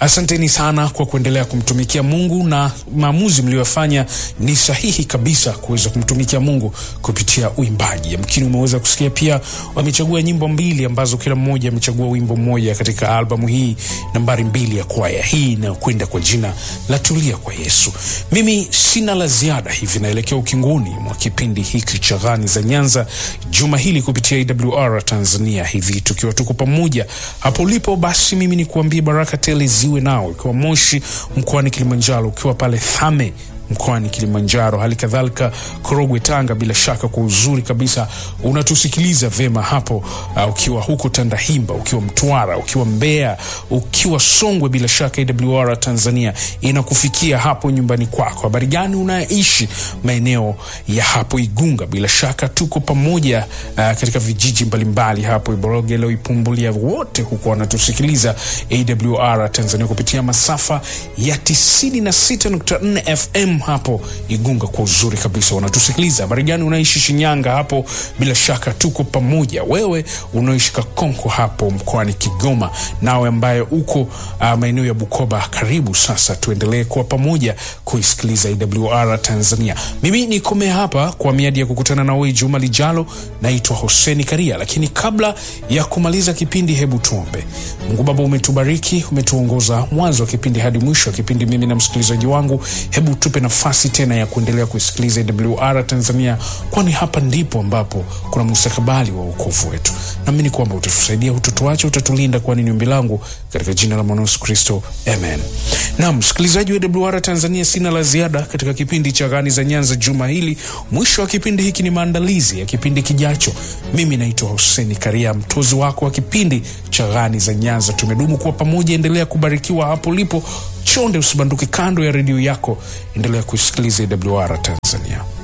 Asanteni sana kwa kuendelea kumtumikia Mungu, na maamuzi mliyofanya ni sahihi kabisa kuweza kumtumikia Mungu kupitia uimbaji. Yamkini umeweza kusikia pia wamechagua nyimbo mbili ambazo kila mmoja amechagua wimbo mmoja katika albamu hii nambari mbili ya kwaya hii inayokwenda kwa jina la Tulia kwa Yesu. Mimi sina la ziada, hivi naelekea ukingoni mwa kipindi hiki cha Ghani za Nyanza juma hili kupitia AWR Tanzania, hivi tukiwa tuko pamoja hapo ulipo. Basi mimi ni kuambia baraka tele ziwe nao, ikiwa Moshi mkoani Kilimanjaro, ukiwa pale Thame mkoani Kilimanjaro, hali kadhalika Korogwe, Tanga. Bila shaka kwa uzuri kabisa unatusikiliza vema hapo, uh, ukiwa huko Tandahimba, ukiwa Mtwara, ukiwa Mbeya, ukiwa Songwe, bila shaka AWR Tanzania inakufikia hapo nyumbani kwako. Habari gani unaishi maeneo ya hapo Igunga? Bila shaka tuko pamoja uh, katika vijiji mbalimbali hapo Iborogelo, Ipumbulia, wote huko wanatusikiliza AWR Tanzania kupitia masafa ya 96.4 FM hapo Igunga kwa uzuri kabisa wanatusikiliza. Habari gani unaishi Shinyanga hapo, bila shaka tuko pamoja. Wewe unaishi Kakonko hapo mkoani Kigoma, nawe ambaye uko uh, maeneo ya Bukoba, karibu sasa, tuendelee kuwa pamoja kuisikiliza AWR Tanzania. Mimi nikomea hapa kwa miadi ya kukutana nawe juma lijalo. Naitwa Hoseni Karia, lakini kabla ya kumaliza kipindi, hebu tuombe. Mungu Baba, umetubariki, umetuongoza mwanzo wa kipindi hadi mwisho wa kipindi, mimi na msikilizaji wangu, hebu tupe nafasi tena ya kuendelea kuisikiliza AWR Tanzania, kwani hapa ndipo ambapo kuna mustakabali wa wokovu wetu. Naamini kwamba utatusaidia, utatuacha, utatulinda, kwani ni ombi langu katika jina la mwana Yesu Kristo, amen. Naam, msikilizaji wa AWR Tanzania, sina la ziada katika kipindi cha Ghani za Nyanza juma hili. Mwisho wa kipindi hiki ni maandalizi ya kipindi kijacho. Mimi naitwa Huseni Karia, mtozi wako wa kipindi cha Ghani za Nyanza. Tumedumu kuwa pamoja, endelea kubarikiwa hapo ulipo. Chonde usibanduke kando ya redio yako, endelea kuisikiliza AWR Tanzania.